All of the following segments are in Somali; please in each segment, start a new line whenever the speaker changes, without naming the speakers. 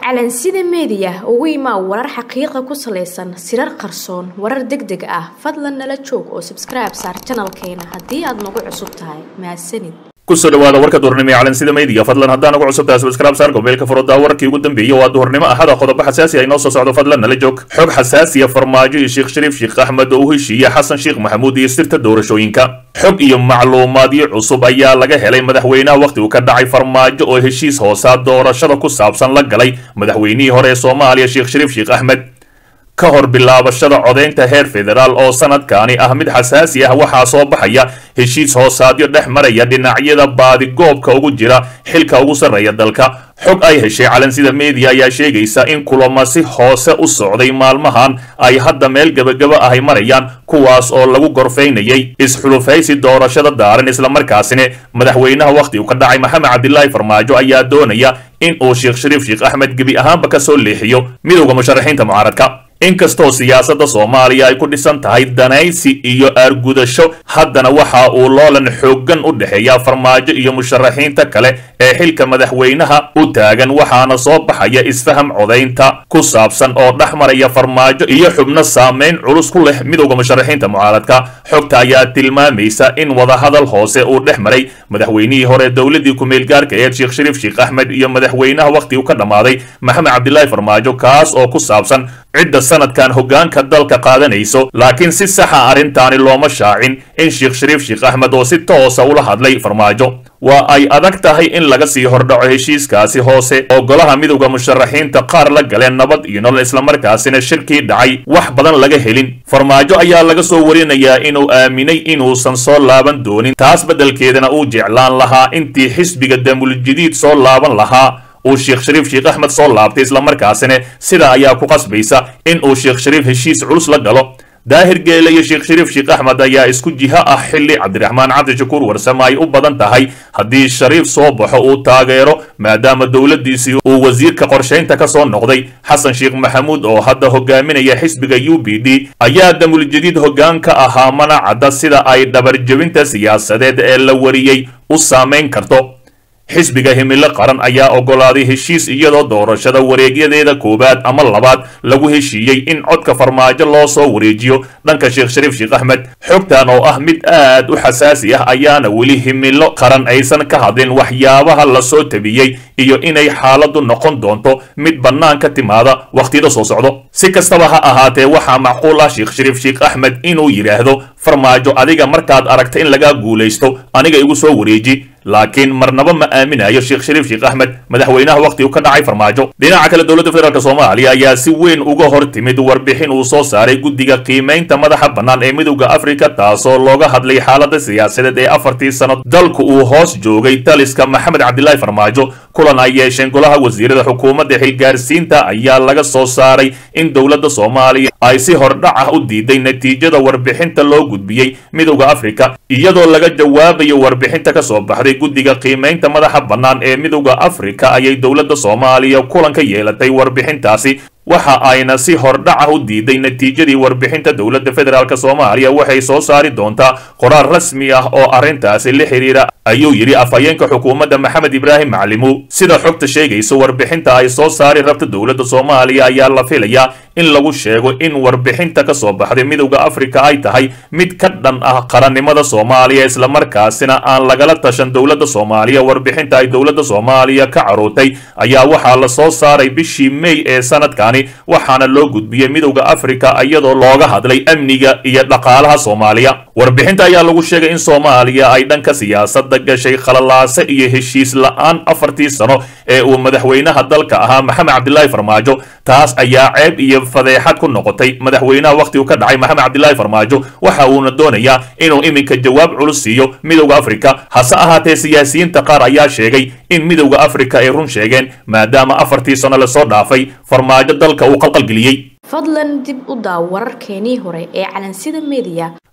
calansida meediya ugu imaa warar xaqiiqa ku salaysan sirar qarsoon warar deg deg ah fadlan nala joog oo sabskribe saar janalkeena haddii aad nagu cusub tahay mahadsanid
kusoo dhawaada warka duhurnimo ee calansida meediya fadlan haddaan ugu cusub tahay subscribe saar gobeelka furodaa warkii ugu dambeeyey waa duhurnimo ahada qodobo xasaasi ah inoo soo socdo fadlan nala joog xog xasaasiya farmaajo iyo sheekh shariif sheekh axmed oo u heshiiya xasan sheekh maxamuud iyo sirta doorashooyinka xog iyo macluumaadyo cusub ayaa laga helay madaxweynaha wakhti uu ka dhacay farmaajo oo heshiis hoosaa doorashada ku saabsan la galay madaxweynihii hore ee soomaaliya sheekh shariif sheekh axmed ka hor bilaabashada codaynta heer federaal oo sanadkaani ah mid xasaasi ah waxaa soo baxaya heshiis hoosaadyo dhex maraya dhinacyada baadigoobka ugu jira xilka ugu sarreeya dalka xog ay heshay calansida meediya ayaa sheegaysa in kulamo si hoose u socday maalmahan ay hadda meel gebagaba ahay marayaan kuwaas oo lagu gorfaynayay isxulufaysi doorashada daaran islamarkaasina madaxweynaha wakhti uu ka dhacay maxamed cabdilaahi farmaajo ayaa doonaya in uu sheekh shariif sheekh axmed gebi ahaanba ka soo leexiyo midowda musharaxiinta mucaaradka inkastoo siyaasadda soomaaliya ay ku dhisan tahay danaysi iyo aargudasho haddana waxa uu loolan xooggan u dhexeeya farmaajo iyo musharaxiinta kale ee xilka madaxweynaha u taagan waxaana soo baxaya isfaham codaynta ku saabsan oo dhex maraya farmaajo iyo xubno saameyn culus ku leh midowda musharaxiinta mucaaradka xogta ayaa tilmaamaysa in wadahadal hoose uu dhex maray madaxweynihii hore dowladii ku-meelgaarka eed sheekh shariif sheekh axmed iyo madaxweynaha wakhti uu ka dhammaaday maxamed cabdilaahi farmaajo kaas oo ku saabsan cidda sanadkan hoggaanka dalka qaadanayso laakiin si saxa arrintaani looma shaacin in sheekh shariif sheekh axmed oo si toosa ula hadlay farmaajo waa ay adag tahay in laga sii hordhaco heshiiskaasi hoose oo golaha midowda musharaxiinta qaar la galeen nabad iyo nolol islamarkaasina shirkii dhacay wax badan laga helin farmaajo ayaa laga soo warinayaa inuu aaminay inuusan soo laaban doonin taas beddelkeedana uu jeclaan lahaa intii xisbiga damuljadiid soo laaban lahaa uu sheekh shariif sheekh axmed soo laabtay islamarkaasina sidaa ayaa ku qasbaysa in uu sheekh shariif heshiis culus la galo daahir geele iyo sheekh shariif sheekh axmed ayaa isku jiho ah xilli cabdiraxmaan cabdishakuur warsame ay u badan tahay haddii shariif soo baxo uu taageero maadaama dowladdiisii uu wasiirka qorshaynta ka soo noqday xasan sheekh maxamuud oo hadda hogaaminaya xisbiga u b d ayaa damuljadiid hoggaan ka ahaa mana cadda sida ay dhabarjebinta siyaasadeed ee la wariyey u saamayn karto xisbiga himilo qaran ayaa oggolaaday heshiis iyadoo doorashada wareegyadeeda koowaad ama labaad lagu heshiiyey in codka farmaajo loo soo wareejiyo dhanka sheekh shariif sheekh axmed xogtan oo ah mid aad u xasaasi ah ayaana weli himilo qaran aysan ka hadlin waxyaabaha lasoo tabiyey iyo inay xaaladdu noqon doonto mid bannaan ka timaada wakhtiyada soo socdo si kastaba ha ahaatee waxaa macquul ah sheekh shariif sheekh axmed inuu yidhaahdo farmaajo adiga markaad aragta in lagaa guulaysto aniga igu soo wareeji laakiin marnaba ma aaminayo sheekh shariif sheekh axmed madaxweynaha wakhti uu ka dhacay farmaajo dhinaca kale dowladda federaalk soomaaliya ayaa si weyn uga hor timid warbixin uu soo saaray guddiga qiimaynta madaxa bannaan ee midowda afrika taasoo looga hadlay xaaladda siyaasadeed ee afartii sano dalku uu hoos joogay taliska maxamed cabdilaahi farmaajo kulan ay yeesheen golaha wasiirada xukuumadda xilgaarsiinta ayaa laga soo saaray in dowladda soomaaliya ay si hordhac ah u diiday natiijada warbixinta loo gudbiyey midowda afrika iyadoo laga jawaabayo warbixinta ka soo baxday guddiga qiimaynta madaxa bannaan ee midowda afrika ayay dowladda soomaaliya kulan ka yeelatay warbixintaasi waxa ayna si hordhaca u diiday natiijadii warbixinta dowladda federaalk soomaaliya waxay soo saari doontaa qoraal rasmi ah oo arrintaasi la xidhiira ayuu yidhi afhayeenka xukuumadda maxamed ibraahim maclimu sida xogta sheegaysa warbixinta ay soo saari rabta dowladda soomaaliya ayaa la filayaa in lagu sheego in warbixinta ka soo baxday midowda afrika ay tahay mid ka dhan ah qarannimada soomaaliya islamarkaasina aan lagala tashan dowladda soomaaliya warbixinta ay dowladda soomaaliya ka carootay ayaa waxaa la soo saaray bishii mey ee sanadkani waxaana loo gudbiyey midowda afrika iyadoo looga hadlay amniga iyo dhaqaalaha soomaaliya warbixinta ayaa lagu sheegay in soomaaliya ay dhanka siyaasadda gashay khalalaase iyo heshiis la-aan afartii sano ee uu madaxweynaha dalka ahaa maxamed cabdilaahi farmaajo taas ayaa ceeb iyo fadeexad ku noqotay madaxweynaha wakhti uu ka dhacay maxamed cabdilaahi farmaajo waxa uuna doonayaa inuu iminka jawaab culus siiyo midowda afrika hase ahaatee siyaasiyiinta qaar ayaa sheegay in midowda afrika ay run sheegeen maadaama afartii sano lasoo dhaafay farmaajo dalka uu qalqalgeliyey
fadlan dib u daaw wararkeenii hore ee calansida meediya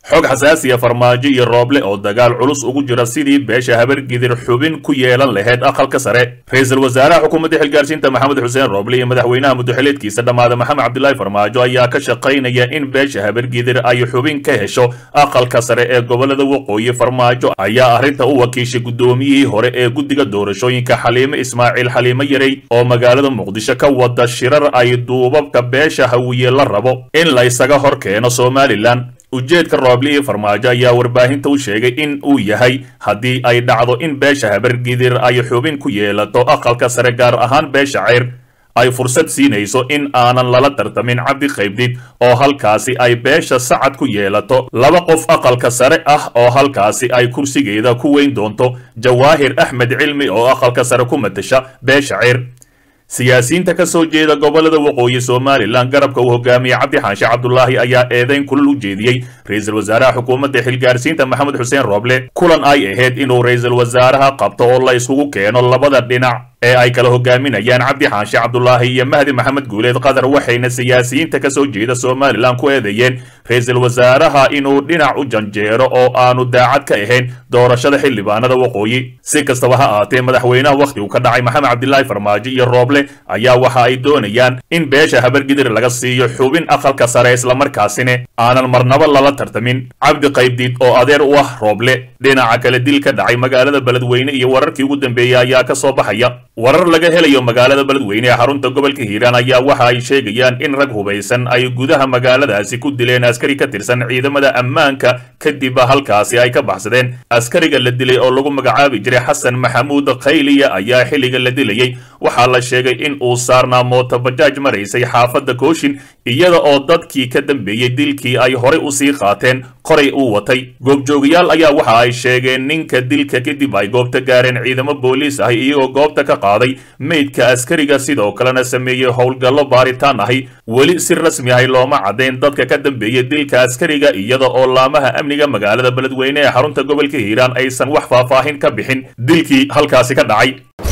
xog xasaasiya farmaajo iyo rooble oo dagaal culus ugu jira sidii beesha habargidir xubin ku yeelan lahayd aqalka sare ra-iisul wasaaraha xukuumadda xilgaarsiinta maxamed xuseen rooble iyo madaxweynaha muddoxileedkiisa dhammaada maxamed cabdilaahi farmaajo ayaa ka shaqaynaya in beesha habargidir ay xubin ka hesho aqalka sare ee gobolada waqooyi farmaajo ayaa arrinta u wakiishay guddoomiyihii hore ee guddiga doorashooyinka xaliime ismaaciil xaliime yarey oo magaalada muqdisho ka wada shirar ay duubabka beesha hawiye la rabo in la isaga hor keeno somalilan ujeedka rooble iyo farmaajo ayaa warbaahinta u sheegay in uu yahay haddii ay dhacdo in beesha habargidir ay xubin ku yeelato aqalka sare gaar ahaan beesha ceyr ay fursad siinayso in aanan lala tartamin cabdi qaybdid oo halkaasi ay beesha sacad ku yeelato laba qof aqalka sare ah oo halkaasi ay kursigeeda ku weyn doonto jawaahir axmed cilmi oo aqalka sare ku matasha beesha ceyr siyaasiyiinta ka soo jeeda gobolada waqooyi somalilan garabka uu hogaamiyey cabdi xaanshe cabdulaahi ayaa eedayn kulal u jeediyey ra-iisul wasaaraha xukuumadda xilgaarsiinta maxamed xuseen rooble kulan ay ahayd inuu ra-iisul wasaaraha qabto oo la isugu keeno labada dhinac ee ay kala hogaaminayaan cabdi xaanshe cabdulaahi iyo mahdi maxamed guuleed qatar waxayna siyaasiyiinta ka soo jeeda somalilan ku eedeeyeen ra-iisul wasaaraha inuu dhinac u janjeero oo aanu daacad ka ahayn doorashada xildhibaanada waqooyi si kastaba ha aatee madaxweynaha wakhtigu ka dhacay maxamed cabdilaahi farmaajo iyo rooble ayaa waxa ay doonayaan in beesha habargidir laga siiyo xubin aqalka sare islamarkaasina aanan marnaba lala tartamin cabdi qaybdiid oo adeer u ah rooble dhinaca kale dil ka dhacay magaalada beledweyne iyo wararkii ugu dambeeyey ayaa ka soo baxaya warar laga helayo magaalada beledweyne ee xarunta gobolka hiiraan ayaa waxa ay sheegayaan in rag hubaysan ay gudaha magaaladaasi ku dileen askari ka tirsan ciidamada ammaanka kadib halkaasi ay ka baxsadeen askariga la dilay oo lagu magacaabi jiray xasan maxamuud khayliya ayaa xilliga la dilayey waxaa la sheegay in uu saarnaa mootobajaaj maraysay xaafadda kooshin iyada oo dadkii ka dambeeyey dilkii ay horey usii qaateen qoray uu watay goobjoogayaal ayaa waxa ay sheegeen ninka dilka kadib ay goobta gaareen ciidamo booliis ahi iyagoo goobta ka qaaday meydka askariga sidoo kalena sameeyey howlgallo baaritaan ahi weli si rasmi ahi looma caddayn dadka ka dambeeyey dilka askariga iyada oo laamaha amniga magaalada beledweyne ee xarunta gobolka hiiraan aysan wax faahfaahin ka bixin dilkii halkaasi ka dhacay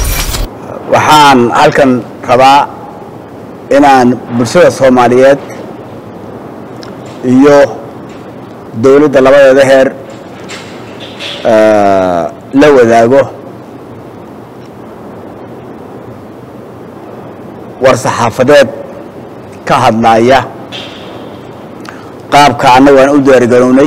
waxaan halkan rabaa inaan bulshada soomaaliyeed iyo dowladda labadeeda heer la wadaago war saxaafadeed ka hadlaaya qaabka annagu aan u diyaargarownay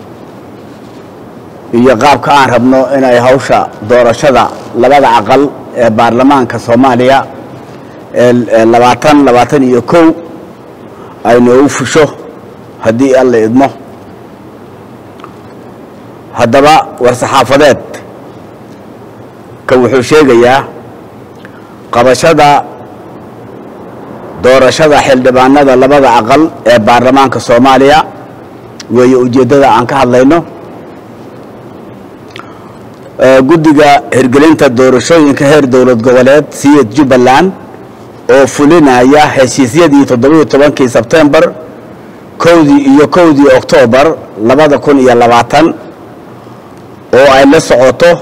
iyo qaabka aan rabno inay hawsha doorashada labada aqal ee baarlamaanka soomaaliya ee labaatan labaatan iyo kow ay noogu fusho haddii alla idmo haddaba war saxaafadeed ka wuxuu sheegayaa qabashada doorashada xildhibaanada labada aqal ee baarlamaanka soomaaliya weeye ujeeddada aan ka hadlayno guddiga hirgelinta doorashooyinka heer dowlad goboleed siyad jubbaland oo fulinaya heshiisyadii toddobiiyo tobankii sebtembar kowdii iyo kowdii oktoobar labada kun iyo labaatan oo ay la socoto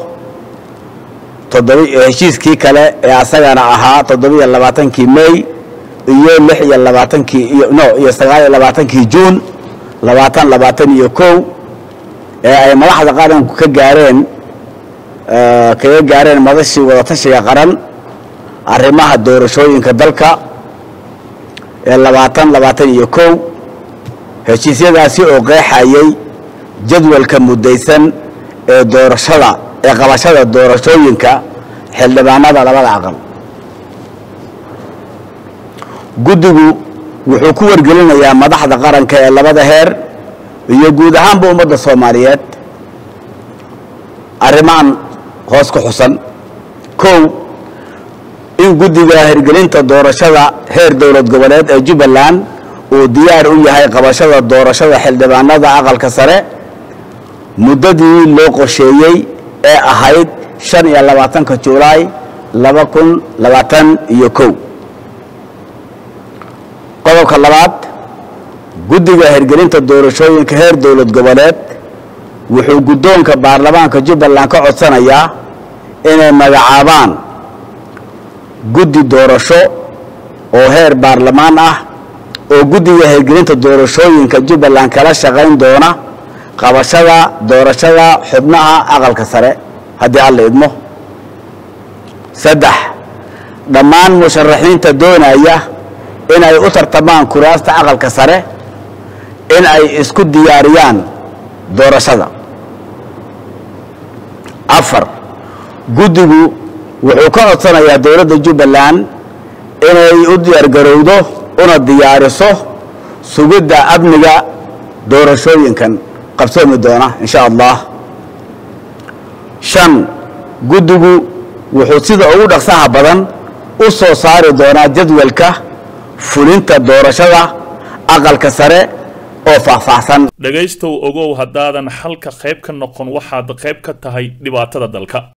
heshiiskii kale ee asagana ahaa toddobiiyo labaatankii may iyo lix iyo labaatankii iyo no iyo sagaal iyo labaatankii juun labaatan labaatan iyo kow ee ay madaxda qaranku ka gaareen kaga gaareen madashii wadatashiga qaran arrimaha doorashooyinka dalka ee labaatan labaatan iyo kow heshiisyadaasi oo qeexayay jadwalka muddaysan ee doorashada ee qabashada doorashooyinka xildhibaanada labada aqal guddigu wuxuu ku wargelinayaa madaxda qaranka ee labada heer iyo guud ahaanba ummadda soomaaliyeed arrimahan hoos ku xusan kow in guddiga hirgelinta doorashada heer dowlad goboleed ee jubbaland uu diyaar u yahay qabashada doorashada xildhibaanada aqalka sare muddadii loo qorsheeyey ee ahayd shan iyo labaatanka julaay laba kun labaatan iyo kow qodobka labaad guddiga hirgelinta doorashooyinka heer dowlad goboleed wuxuu guddoonka baarlamaanka jubbaland ka codsanayaa inay magacaabaan guddi doorasho oo heer baarlamaan ah oo guddiga hirgelinta doorashooyinka jubbaland kala shaqayn doona qabashada doorashada xubnaha aqalka sare haddii alla idmo saddex dhammaan musharaxiinta doonaya in ay u tartamaan kuraasta aqalka sare in ay isku diyaariyaan doorashada afar guddigu wuxuu ka codsanayaa dowladda jubbaland inay u diyaargarowdo una diyaariso sugidda amniga doorashooyinkan qabsoomi doona in sha allah shan guddigu wuxuu sida ugu dhaqsaha badan u soo saari doonaa jadwalka fulinta doorashada aqalka sare oo faahfaahsan
dhegaystow ogow haddaadan xalka qayb ka noqon waxaad qayb ka tahay dhibaatada dalka